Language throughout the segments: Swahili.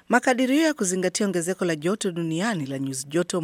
Makadirio ya kuzingatia ongezeko la joto duniani la nyuzi joto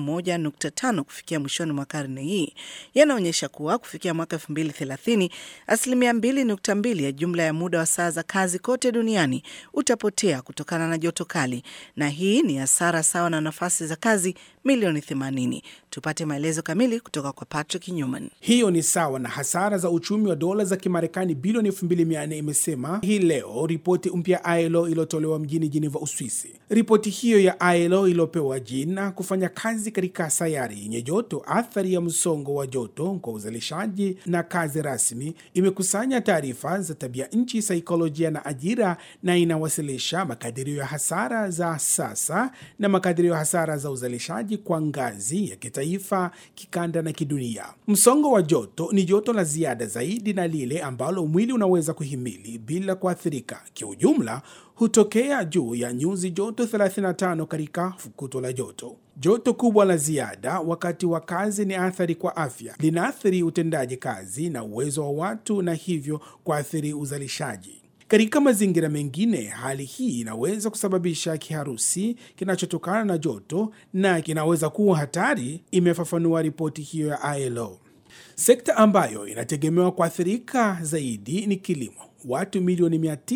1.5 kufikia mwishoni mwa karne hii yanaonyesha kuwa kufikia mwaka 2030 asilimia 2.2 ya jumla ya muda wa saa za kazi kote duniani utapotea kutokana na joto kali, na hii ni hasara sawa na nafasi za kazi milioni 80. Tupate maelezo kamili kutoka kwa Patrick Newman. Hiyo ni sawa na hasara za uchumi wa dola za Kimarekani bilioni 2400, imesema hii leo ripoti mpya ya ILO iliyotolewa mjini Geneva, Uswisi. Ripoti hiyo ya ILO iliyopewa jina kufanya kazi katika sayari yenye joto, athari ya msongo wa joto kwa uzalishaji na kazi rasmi, imekusanya taarifa za tabia nchi, saikolojia na ajira, na inawasilisha makadirio ya hasara za sasa na makadirio ya hasara za uzalishaji kwa ngazi ya kitaifa, kikanda na kidunia. Msongo wa joto ni joto la ziada zaidi na lile ambalo mwili unaweza kuhimili bila kuathirika. Kiujumla hutokea juu ya nyuzi joto 35 katika fukuto la joto. Joto kubwa la ziada wakati wa kazi ni athari kwa afya, linaathiri utendaji kazi na uwezo wa watu, na hivyo kuathiri uzalishaji. Katika mazingira mengine, hali hii inaweza kusababisha kiharusi kinachotokana na joto na kinaweza kuwa hatari, imefafanua ripoti hiyo ya ILO. Sekta ambayo inategemewa kuathirika zaidi ni kilimo. Watu milioni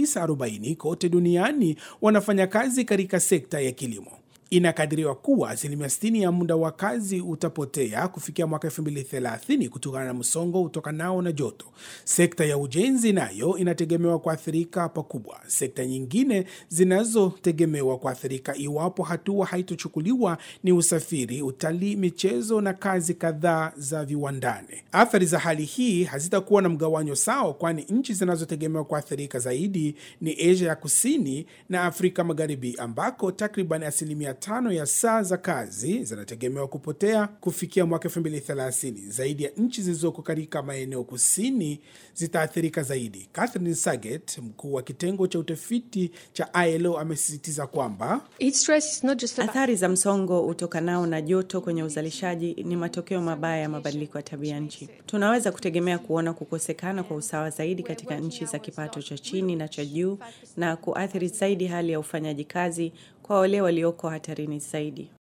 940 kote duniani wanafanya kazi katika sekta ya kilimo. Inakadiriwa kuwa asilimia 60 ya muda wa kazi utapotea kufikia mwaka 2030 kutokana na msongo utokanao na joto. Sekta ya ujenzi nayo inategemewa kuathirika pakubwa. Sekta nyingine zinazotegemewa kuathirika iwapo hatua haitochukuliwa ni usafiri, utalii, michezo na kazi kadhaa za viwandani. Athari za hali hii hazitakuwa na mgawanyo sawa, kwani nchi zinazotegemewa kuathirika zaidi ni Asia ya Kusini na Afrika Magharibi ambako takriban asilimia tano ya saa za kazi zinategemewa kupotea kufikia mwaka 2030. Zaidi ya nchi zilizoko katika maeneo kusini zitaathirika zaidi. Catherine Saget, mkuu wa kitengo cha utafiti cha ILO, amesisitiza kwamba athari za msongo utokanao na joto kwenye uzalishaji ni matokeo mabaya ya mabadiliko ya tabia nchi. Tunaweza kutegemea kuona kukosekana kwa usawa zaidi katika nchi za kipato cha chini na cha juu na kuathiri zaidi hali ya ufanyaji kazi kwa wale walioko hatarini zaidi.